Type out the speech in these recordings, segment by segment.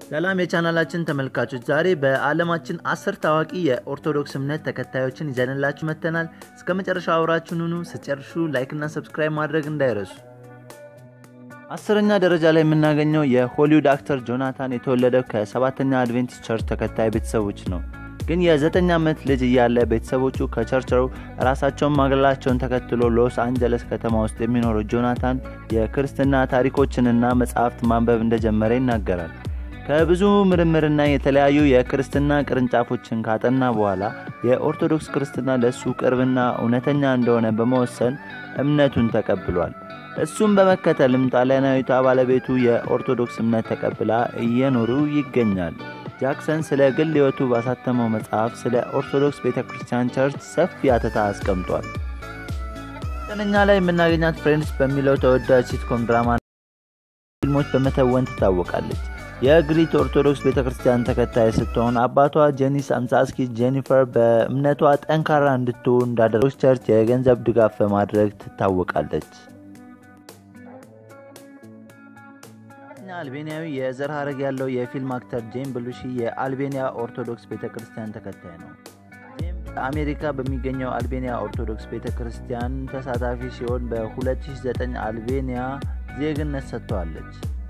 ሰላም የቻናላችን ተመልካቾች፣ ዛሬ በዓለማችን አስር ታዋቂ የኦርቶዶክስ እምነት ተከታዮችን ይዘንላችሁ መጥተናል። እስከ መጨረሻው አብራችሁን ሁኑ። ስትጨርሱ ላይክና ሰብስክራይብ ማድረግ እንዳይረሱ። አስረኛ ደረጃ ላይ የምናገኘው የሆሊውድ አክተር ጆናታን የተወለደው ከሰባተኛ አድቬንቲስት ቸርች ተከታይ ቤተሰቦች ነው። ግን የዘጠኝ ዓመት ልጅ እያለ ቤተሰቦቹ ከቸርችው ራሳቸውን ማግለላቸውን ተከትሎ ሎስ አንጀለስ ከተማ ውስጥ የሚኖረው ጆናታን የክርስትና ታሪኮችንና መጽሐፍት ማንበብ እንደጀመረ ይናገራል። ከብዙ ምርምርና የተለያዩ የክርስትና ቅርንጫፎችን ካጠና በኋላ የኦርቶዶክስ ክርስትና ለእሱ ቅርብና እውነተኛ እንደሆነ በመወሰን እምነቱን ተቀብሏል። እሱም በመከተልም ጣሊያናዊቷ ባለቤቱ የኦርቶዶክስ እምነት ተቀብላ እየኖሩ ይገኛል። ጃክሰን ስለ ግል ሕይወቱ ባሳተመው መጽሐፍ ስለ ኦርቶዶክስ ቤተ ክርስቲያን ቸርች ሰፊ አተታ አስቀምጧል። ዘጠነኛ ላይ የምናገኛት ፍሬንድስ በሚለው ተወዳጅ ሲትኮም ድራማ ፊልሞች በመተወን ትታወቃለች። የግሪክ ኦርቶዶክስ ቤተ ክርስቲያን ተከታይ ስትሆን አባቷ ጄኒስ አምሳስኪ ጄኒፈር በእምነቷ ጠንካራ እንድትሆን እንዳደረገች ቸርች የገንዘብ ድጋፍ በማድረግ ትታወቃለች። አልቤኒያዊ የዘር ሐረግ ያለው የፊልም አክተር ጄም ብሉሺ የአልቤኒያ ኦርቶዶክስ ቤተ ክርስቲያን ተከታይ ነው። ጄም በአሜሪካ በሚገኘው አልቤኒያ ኦርቶዶክስ ቤተ ክርስቲያን ተሳታፊ ሲሆን በ2009 አልቤኒያ ዜግነት ሰጥተዋለች።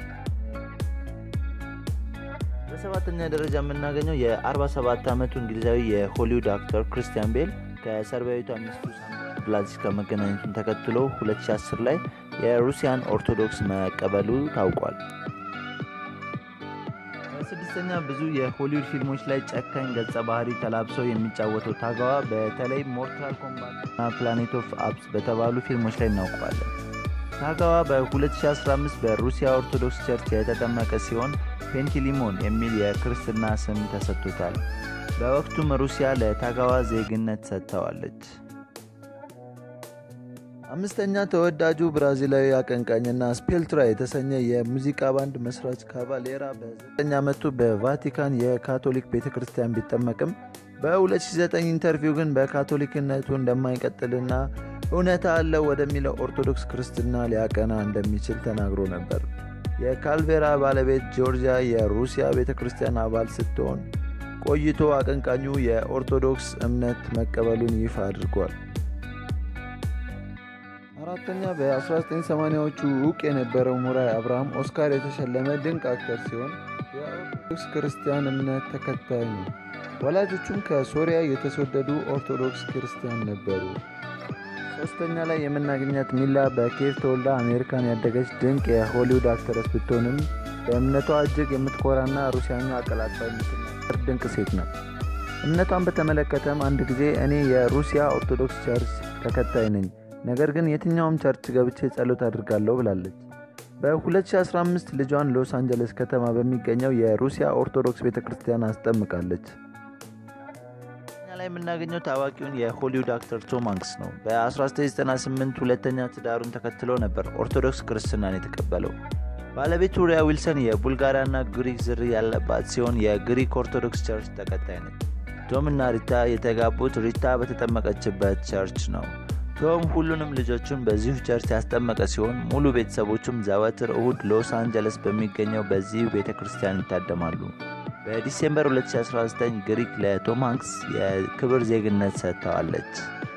በሰባተኛ ደረጃ የምናገኘው የ47 ዓመቱ እንግሊዛዊ የሆሊውድ አክተር ክርስቲያን ቤል ከሰርቢያዊቷ ሚስቱ ብላዚስ ከመገናኘቱን ተከትሎ 2010 ላይ የሩሲያን ኦርቶዶክስ መቀበሉ ታውቋል። በስድስተኛ ብዙ የሆሊውድ ፊልሞች ላይ ጨካኝ ገጸ ባህሪ ተላብሰው የሚጫወተው ታጋዋ በተለይ ሞርታል ኮምባት እና ፕላኔት ኦፍ አፕስ በተባሉ ፊልሞች ላይ እናውቀዋለን። ታጋዋ በ2015 በሩሲያ ኦርቶዶክስ ቸርች የተጠመቀ ሲሆን ፔንቲሊሞን የሚል የክርስትና ስም ተሰጥቶታል። በወቅቱም ሩሲያ ለታጋዋ ዜግነት ሰጥተዋለች። አምስተኛ ተወዳጁ ብራዚላዊ አቀንቃኝና ስፔልትራ የተሰኘ የሙዚቃ ባንድ መስራች ካቫሌራ በ9 ዓመቱ በቫቲካን የካቶሊክ ቤተ ክርስቲያን ቢጠመቅም በ2009 ኢንተርቪው ግን በካቶሊክነቱ እንደማይቀጥልና እውነታ አለው ወደሚለው ኦርቶዶክስ ክርስትና ሊያቀና እንደሚችል ተናግሮ ነበር። የካልቬራ ባለቤት ጆርጂያ የሩሲያ ቤተ ክርስቲያን አባል ስትሆን ቆይቶ አቀንቃኙ የኦርቶዶክስ እምነት መቀበሉን ይፋ አድርጓል። አራተኛ በ1980ዎቹ እውቅ የነበረው ሙራይ አብርሃም ኦስካር የተሸለመ ድንቅ አክተር ሲሆን የኦርቶዶክስ ክርስቲያን እምነት ተከታይ ነው። ወላጆቹም ከሶሪያ የተሰደዱ ኦርቶዶክስ ክርስቲያን ነበሩ። ሶስተኛ ላይ የምናገኛት ሚላ በኬቭ ተወልዳ አሜሪካን ያደገች ድንቅ የሆሊውድ አክተረስ ብትሆንም በእምነቷ እጅግ የምትኮራና ሩሲያኛ አቀላጥፋ የምትናገር ድንቅ ሴት ነው። እምነቷን በተመለከተም አንድ ጊዜ እኔ የሩሲያ ኦርቶዶክስ ቸርች ተከታይ ነኝ ነገር ግን የትኛውም ቸርች ገብቼ ጸሎት አድርጋለሁ ብላለች። በ2015 ልጇን ሎስ አንጀለስ ከተማ በሚገኘው የሩሲያ ኦርቶዶክስ ቤተ ክርስቲያን አስጠምቃለች። ላይ የምናገኘው ታዋቂውን የሆሊውድ አክተር ቶም ሃንክስ ነው። በ1998 ሁለተኛ ትዳሩን ተከትሎ ነበር ኦርቶዶክስ ክርስትናን የተቀበለው። ባለቤቱ ሪያ ዊልሰን የቡልጋሪያና ግሪክ ዝርያ ያለባት ሲሆን የግሪክ ኦርቶዶክስ ቸርች ተከታይ ነች። ቶም እና ሪታ የተጋቡት ሪታ በተጠመቀችበት ቸርች ነው። ቶም ሁሉንም ልጆቹን በዚሁ ቸርች ያስጠመቀ ሲሆን ሙሉ ቤተሰቦቹም ዘወትር እሁድ ሎስ አንጀለስ በሚገኘው በዚሁ ቤተ ክርስቲያን ይታደማሉ። በዲሴምበር 2019 ግሪክ ለቶም ሃንክስ የክብር ዜግነት ሰጥተዋለች።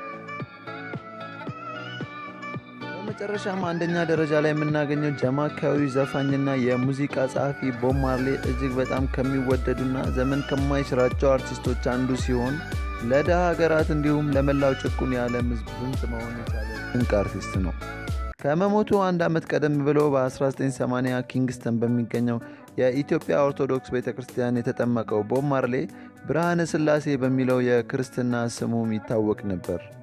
በመጨረሻም አንደኛ ደረጃ ላይ የምናገኘው ጃማይካዊ ዘፋኝና የሙዚቃ ጸሐፊ ቦብ ማርሌ እጅግ በጣም ከሚወደዱና ዘመን ከማይሽራቸው አርቲስቶች አንዱ ሲሆን ለደሃ ሀገራት እንዲሁም ለመላው ጭቁን የዓለም ሕዝብ ድምፅ መሆን የቻለ ድንቅ አርቲስት ነው። ከመሞቱ አንድ ዓመት ቀደም ብሎ በ1980 ኪንግስተን በሚገኘው የኢትዮጵያ ኦርቶዶክስ ቤተ ክርስቲያን የተጠመቀው ቦብ ማርሌ ብርሃነ ሥላሴ በሚለው የክርስትና ስሙም ይታወቅ ነበር።